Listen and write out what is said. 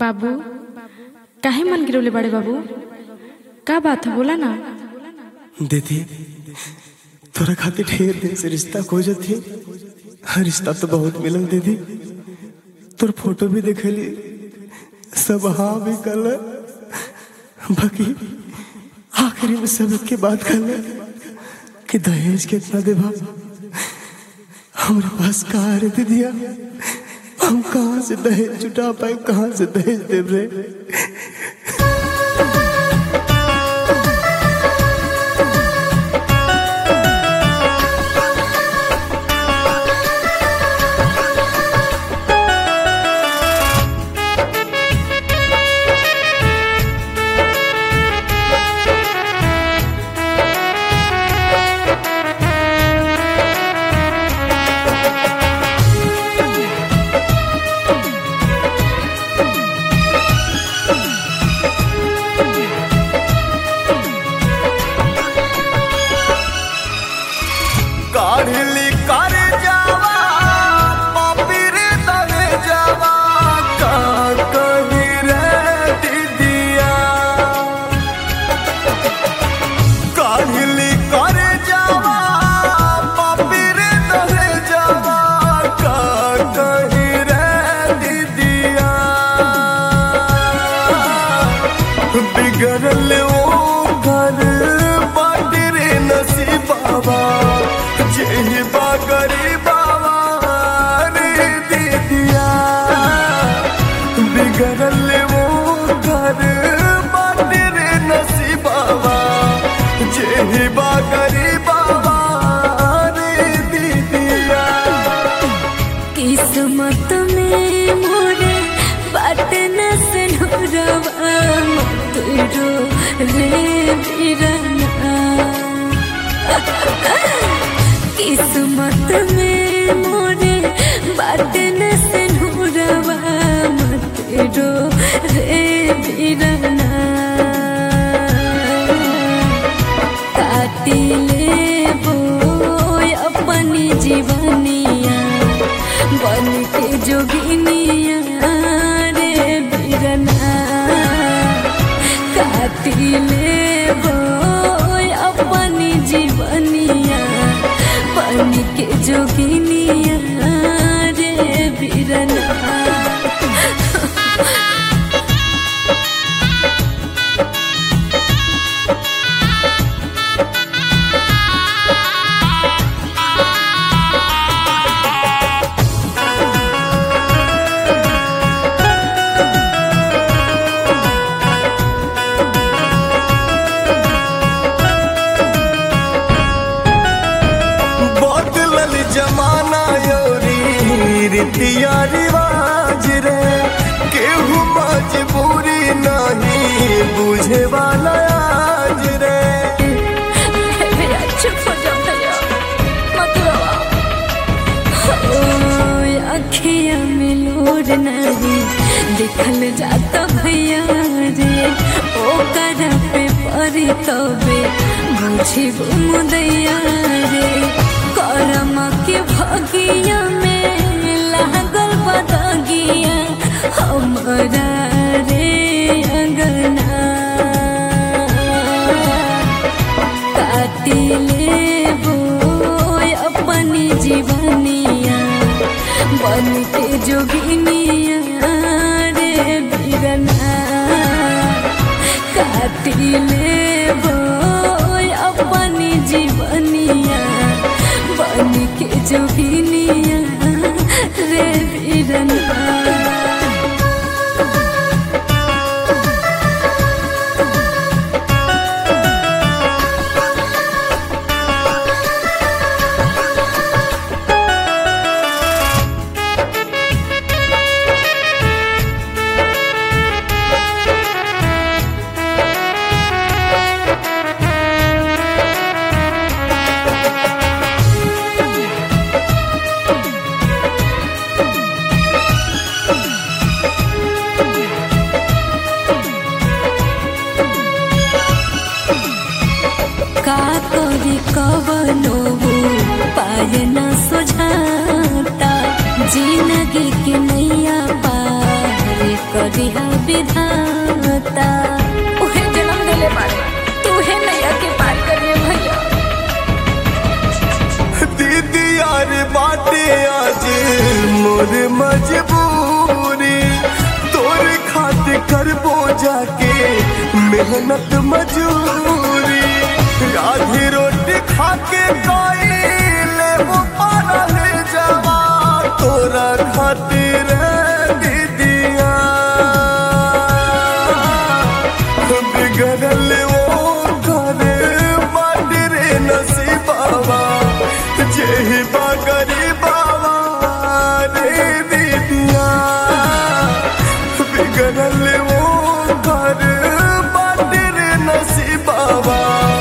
बाबू काहे मन गिरवले बड़े बाबू का बात है बोला ना दीदी तोरा खातिर ढेर दिन से रिश्ता खोजत थी रिश्ता तो बहुत मिलल दीदी तोर फोटो भी देखली सब हाँ भी कल बाकी आखिरी में सब के बात कर कि दहेज कितना देबा हमारे पास कहा रे दीदिया हम कहाँ से दहेज जुटा पाए कहाँ से दहेज देव रे काढ़ली कर जावा पपीर दहे जावा का कही रे दीदिया काढ़ली कर जावा पपीर दहे जावा का कही रे दीदिया बिगड़ल ओ घर बाटी रे नसीबाबा जेही बा गरीबाबा रे दीदिया बिगड़ल ओ घर बाटी रे नसीबाबा जेही बा गरीबाबा रे दीदिया किस्मत में मोरे बाट न सनोरवा तुरो रे बिरना किस्मत में मोरे बाट न सनोरवा तुरो रे बिरना काटी लेबो अपनी जीवनिया बन के जोगिनिया रे बिरना काटी लेबो अपनी जीवनिया बन के जोगिनिया रे बिरना बदलल जमाना योरी रीतिया रिवाज रे केहू मजबूरी नहीं बुझे वाला आज रे भैया चुप हो जाओ भैया मत रोओ ओए अखिया में लोर नहीं दिखल जाता भैया रे ओ कर पे परी तबे बुझी मुदैया रे करम के भगिया में लागल बदगिया हमरा रे अंगना काटी लेबो अपनी जीवनिया बन के जोगिनिया रे बिरना काटी लेबो अपनी जीवनिया बन के जोगिनिया रे बिरना का करी कवनो पाय न सुझाता जिंदगी के नैया पार करिहा विधाता उहे जन्म देले बारे तू है नैया के पार करिए भैया दीदी यार बाटे आज मोर मजबूरी तोर खातिर करबो जाके मेहनत मजूरी आधी रोटी खाके कोई लेबो पारल जवा तोरा खातिर दीदिया बिगड़ल वो करे माटी रे नसीबावा जेही बागरी बाबा रे दीदिया बिगड़ल वो घर माटी रे नसीबावा